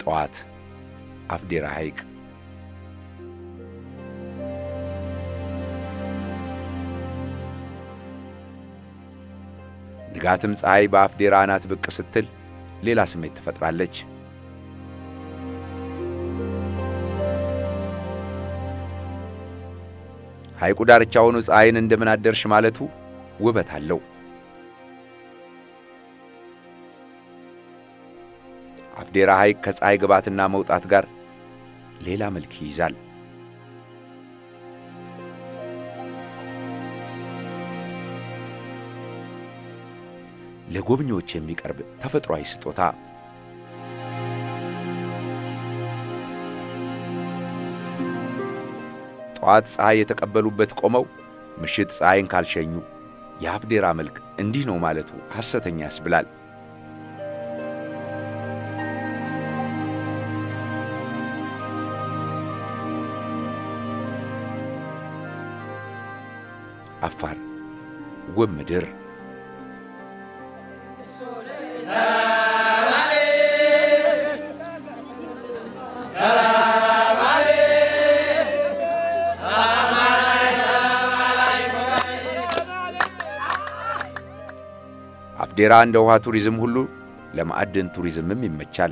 ጠዋት አፍዴራ ሐይቅ ንጋትም ፀሐይ በአፍዴራ አናት ብቅ ስትል ሌላ ስሜት ትፈጥራለች። ሐይቁ ዳርቻ ሆኖ ፀሐይን እንደምን አደርሽ ማለቱ ውበት አለው። አፍዴራ ሐይቅ ከፀሐይ ግባትና መውጣት ጋር ሌላ መልክ ይይዛል። ለጎብኚዎች የሚቀርብ ተፈጥሯዊ ስጦታ ጠዋት ፀሐይ የተቀበሉበት ቆመው ምሽት ፀሐይን ካልሸኙ የአፍዴራ መልክ እንዲህ ነው ማለቱ ሐሰተኛ ያስብላል። አፋር ውብ ምድር አፍዴራ እንደ ውሃ ቱሪዝም ሁሉ ለማዕድን ቱሪዝምም ይመቻል።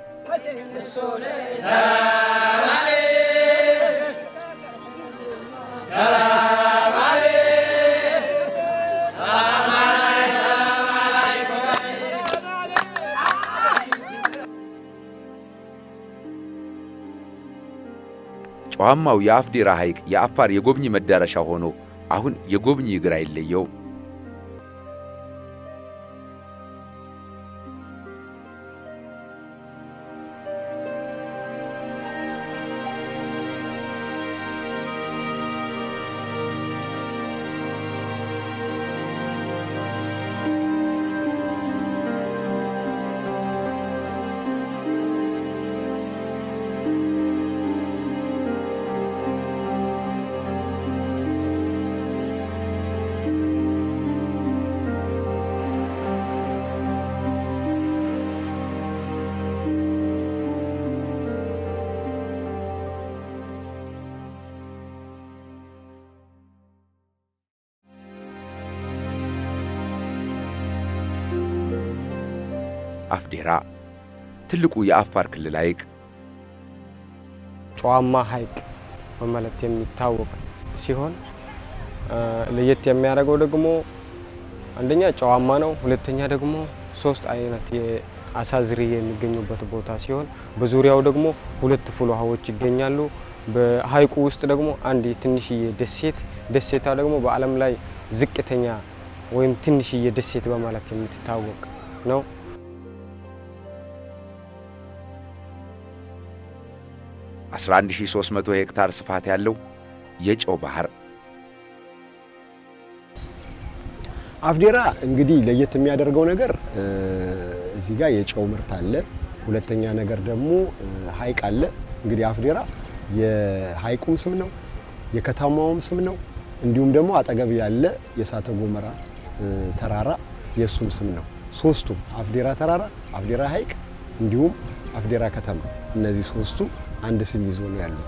ጨዋማው የአፍዴራ ሐይቅ የአፋር የጎብኚ መዳረሻ ሆኖ አሁን የጎብኚ እግር አይለየውም። አፍዴራ ትልቁ የአፋር ክልል ሐይቅ ጨዋማ ሐይቅ በማለት የሚታወቅ ሲሆን ለየት የሚያደርገው ደግሞ አንደኛ ጨዋማ ነው፣ ሁለተኛ ደግሞ ሶስት አይነት የአሳ ዝርያ የሚገኙበት ቦታ ሲሆን በዙሪያው ደግሞ ሁለት ፍል ውሃዎች ይገኛሉ። በሐይቁ ውስጥ ደግሞ አንድ ትንሽዬ ደሴት ደሴታ ደግሞ በዓለም ላይ ዝቅተኛ ወይም ትንሽዬ ደሴት በማለት የምትታወቅ ነው። አስራ አንድ ሺህ ሦስት መቶ ሄክታር ስፋት ያለው የጨው ባህር አፍዴራ እንግዲህ ለየት የሚያደርገው ነገር እዚህ ጋር የጨው ምርት አለ። ሁለተኛ ነገር ደግሞ ሐይቅ አለ። እንግዲህ አፍዴራ የሐይቁም ስም ነው፣ የከተማውም ስም ነው። እንዲሁም ደግሞ አጠገብ ያለ የእሳተ ገሞራ ተራራ የእሱም ስም ነው። ሶስቱም አፍዴራ ተራራ፣ አፍዴራ ሐይቅ እንዲሁም አፍዴራ ከተማ እነዚህ ሶስቱ አንድ ስም ይዞ ነው ያሉት።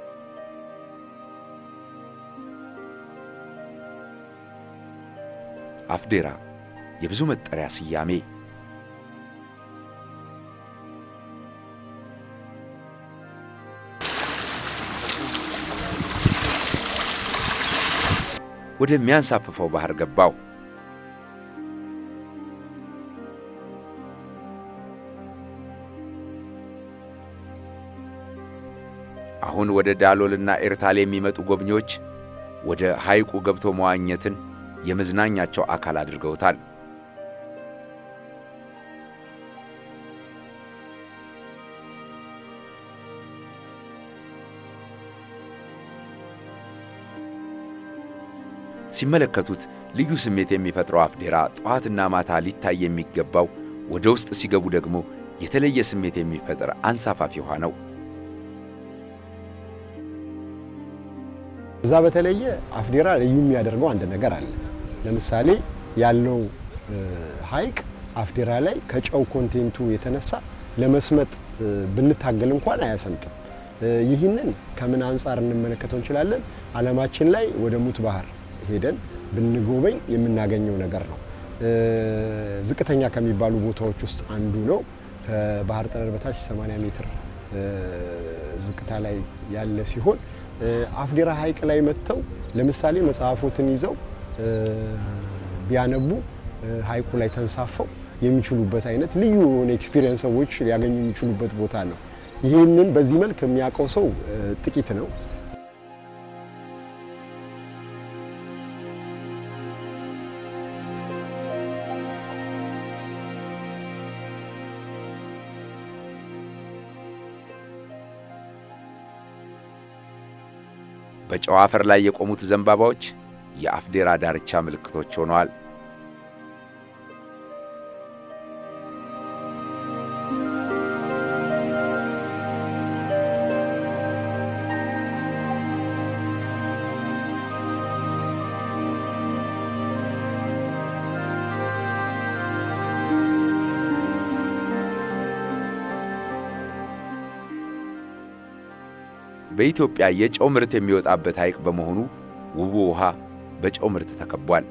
አፍዴራ የብዙ መጠሪያ ስያሜ ወደሚያንሳፍፈው ባህር ገባው። አሁን ወደ ዳሎልና ኤርታሌ የሚመጡ ጎብኚዎች ወደ ሐይቁ ገብቶ መዋኘትን የመዝናኛቸው አካል አድርገውታል። ሲመለከቱት ልዩ ስሜት የሚፈጥረው አፍዴራ ጠዋትና ማታ ሊታይ የሚገባው ወደ ውስጥ ሲገቡ ደግሞ የተለየ ስሜት የሚፈጥር አንሳፋፊ ውሃ ነው። እዛ በተለየ አፍዴራ ልዩ የሚያደርገው አንድ ነገር አለ። ለምሳሌ ያለው ሐይቅ አፍዴራ ላይ ከጨው ኮንቴንቱ የተነሳ ለመስመጥ ብንታገል እንኳን አያሰምጥም። ይህንን ከምን አንጻር እንመለከተው እንችላለን? ዓለማችን ላይ ወደ ሙት ባህር ሄደን ብንጎበኝ የምናገኘው ነገር ነው። ዝቅተኛ ከሚባሉ ቦታዎች ውስጥ አንዱ ነው። ከባህር ጠለል በታች 80 ሜትር ዝቅታ ላይ ያለ ሲሆን አፍዴራ ሐይቅ ላይ መጥተው ለምሳሌ መጽሐፎትን ይዘው ቢያነቡ ሐይቁ ላይ ተንሳፈው የሚችሉበት አይነት ልዩ የሆነ ኤክስፒሪየንስ ሰዎች ሊያገኙ የሚችሉበት ቦታ ነው። ይህንን በዚህ መልክ የሚያውቀው ሰው ጥቂት ነው። በጨው አፈር ላይ የቆሙት ዘንባባዎች የአፍዴራ ዳርቻ ምልክቶች ሆነዋል። በኢትዮጵያ የጨው ምርት የሚወጣበት ሐይቅ በመሆኑ ውቡ ውሃ በጨው ምርት ተከቧል።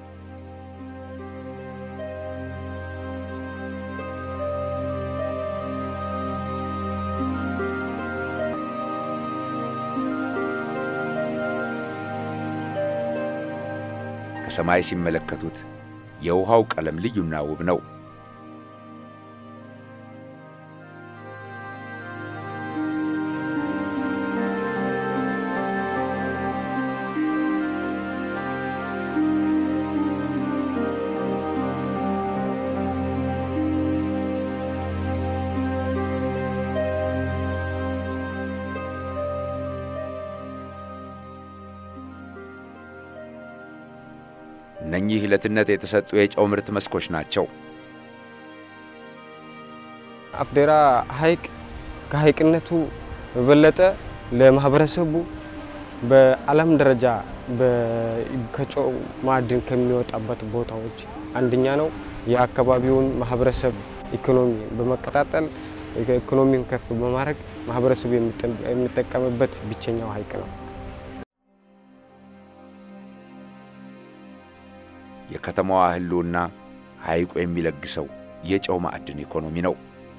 ከሰማይ ሲመለከቱት የውሃው ቀለም ልዩና ውብ ነው። እነኚህ ለትነት የተሰጡ የጨው ምርት መስኮች ናቸው። አፍዴራ ሐይቅ ከሐይቅነቱ በበለጠ ለማህበረሰቡ በዓለም ደረጃ ከጨው ማዕድን ከሚወጣበት ቦታዎች አንደኛ ነው። የአካባቢውን ማህበረሰብ ኢኮኖሚ በመቀጣጠል ኢኮኖሚውን ከፍ በማድረግ ማህበረሰቡ የሚጠቀምበት ብቸኛው ሐይቅ ነው። የከተማዋ ህልውና ሐይቁ የሚለግሰው የጨው ማዕድን ኢኮኖሚ ነው።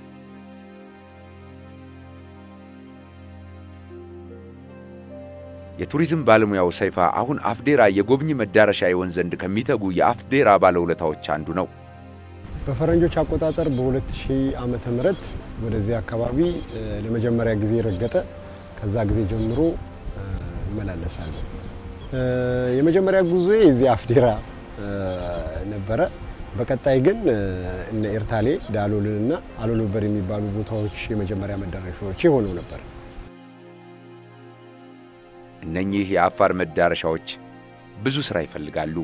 የቱሪዝም ባለሙያው ሰይፋ አሁን አፍዴራ የጎብኚ መዳረሻ ይሆን ዘንድ ከሚተጉ የአፍዴራ ባለውለታዎች አንዱ ነው። በፈረንጆች አቆጣጠር በ2000 ዓመተ ምህረት ወደዚህ አካባቢ ለመጀመሪያ ጊዜ ረገጠ። ከዛ ጊዜ ጀምሮ እመላለሳለሁ። የመጀመሪያ ጉዞ የዚህ አፍዴራ ነበረ። በቀጣይ ግን እነ ኤርታሌ ዳሎልንና አሎሎበር የሚባሉ ቦታዎች የመጀመሪያ መዳረሻዎች ሆነው ነበር። እነኚህ የአፋር መዳረሻዎች ብዙ ሥራ ይፈልጋሉ።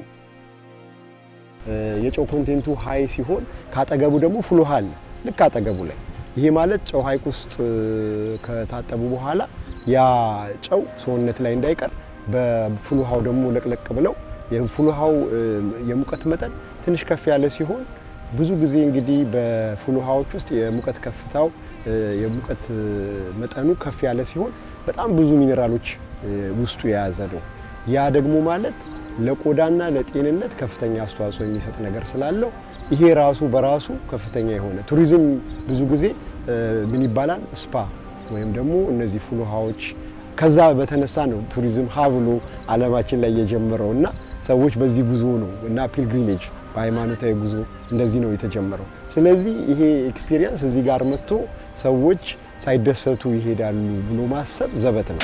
የጨው ኮንቴንቱ ሀይ ሲሆን ካጠገቡ ደግሞ ፍል ውሃ አለ። ልክ አጠገቡ ላይ ይሄ ማለት ጨው ሐይቅ ውስጥ ከታጠቡ በኋላ ያ ጨው ሰውነት ላይ እንዳይቀር በፍል ውሃው ደግሞ ለቅለቅ ብለው የፍል ውሃው የሙቀት መጠን ትንሽ ከፍ ያለ ሲሆን ብዙ ጊዜ እንግዲህ በፍል ውሃዎች ውስጥ የሙቀት ከፍታው የሙቀት መጠኑ ከፍ ያለ ሲሆን በጣም ብዙ ሚኔራሎች ውስጡ የያዘ ነው። ያ ደግሞ ማለት ለቆዳና ለጤንነት ከፍተኛ አስተዋጽኦ የሚሰጥ ነገር ስላለው ይሄ ራሱ በራሱ ከፍተኛ የሆነ ቱሪዝም ብዙ ጊዜ ምን ይባላል ስፓ ወይም ደግሞ እነዚህ ፍል ውሃዎች ከዛ በተነሳ ነው ቱሪዝም ሀ ብሎ ዓለማችን ላይ የጀመረው እና ሰዎች በዚህ ጉዞ ነው እና ፒልግሪሜጅ በሃይማኖታዊ ጉዞ እንደዚህ ነው የተጀመረው። ስለዚህ ይሄ ኤክስፒሪየንስ እዚህ ጋር መጥቶ ሰዎች ሳይደሰቱ ይሄዳሉ ብሎ ማሰብ ዘበት ነው።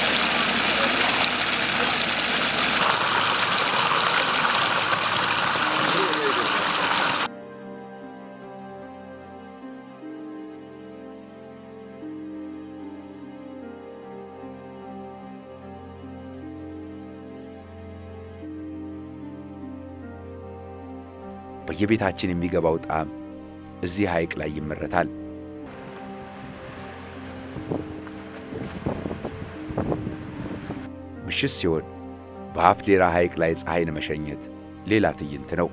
በየቤታችን የሚገባው ጣዕም እዚህ ሐይቅ ላይ ይመረታል። ምሽት ሲሆን በአፍዴራ ሐይቅ ላይ ፀሐይን መሸኘት ሌላ ትዕይንት ነው።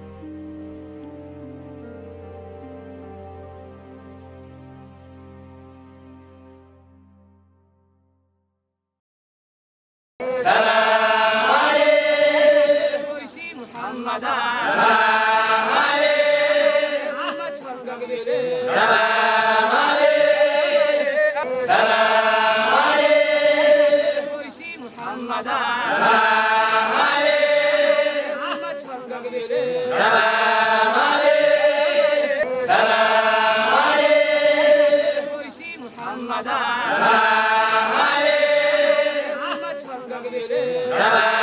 ሰላም